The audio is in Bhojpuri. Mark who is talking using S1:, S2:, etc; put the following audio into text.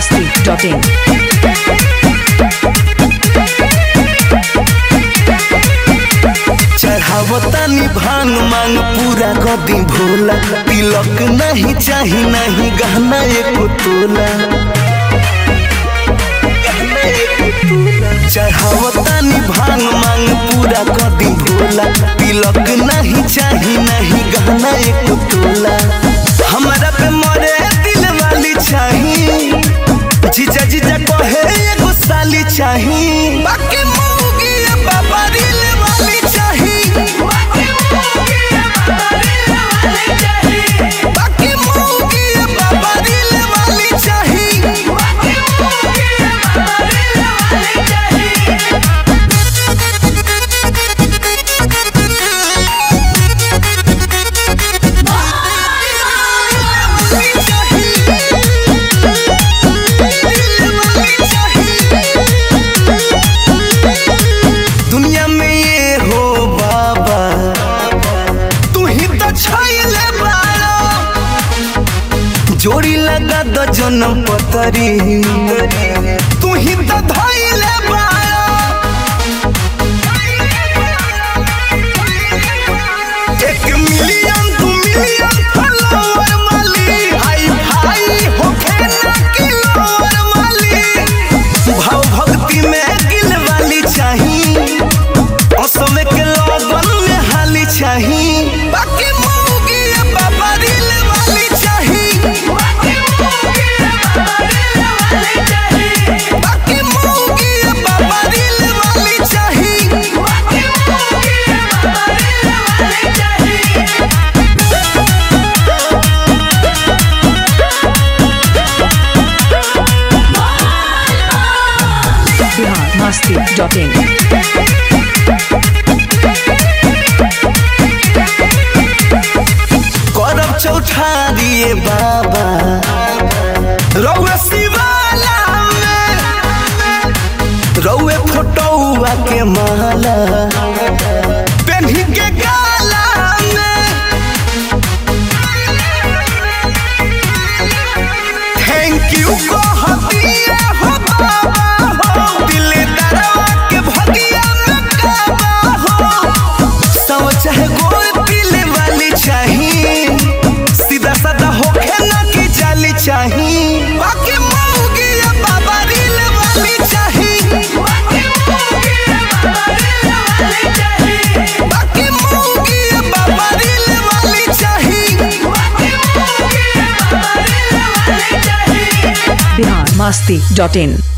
S1: biharmasti.in
S2: चढ़ावतानी भांग मांग पूरा कदी भोला तिलक नहीं चाही नहीं गहना एको तोला गहना एको तोला। चढ़ावतानी भांग मांग पूरा कदी भोला तिलक नहीं चाही नहीं गहना एको तोला हमारा पे मरे दिल वाली चाही जीजा जीजा कहे एगो साली चाही बाकी मौगी बाबा दिल वाली चाही बाकी मौगी बाबा दिल वाली चाही दुनिया में ये हो बाबा तू ही तो छाइले बारो जोड़ी लगा दो जन्म पतरी तू ही तो धइले बारो एक मिलियन दू मिलियन फॉलोवर वाली हाई भाई होखे ना किलोवर वाली भाव भक्ति में गिल वाली चाही असमे के लगन में हाली चाही बाकी मौगी बाबा दिल वाली चाही बाकी मौगी बाबा दिल वाली चाही
S1: biharmasti.in
S2: करब चौठारिए बाबा रउए शिवाला में रउए फोटोआ के माला पेन्ही के गाला में थैंक यू कहतिए हो बाबा हो दिल दरवा के भगिया में काबा हो सब चाहे गोल दिल वाली चाही सीधा साधा होखे ना की जाली चाही बाकी मौगी बाबा दिल वाली चाही बाकी मौगी बाबा दिल वाली चाही
S1: biharmasti.in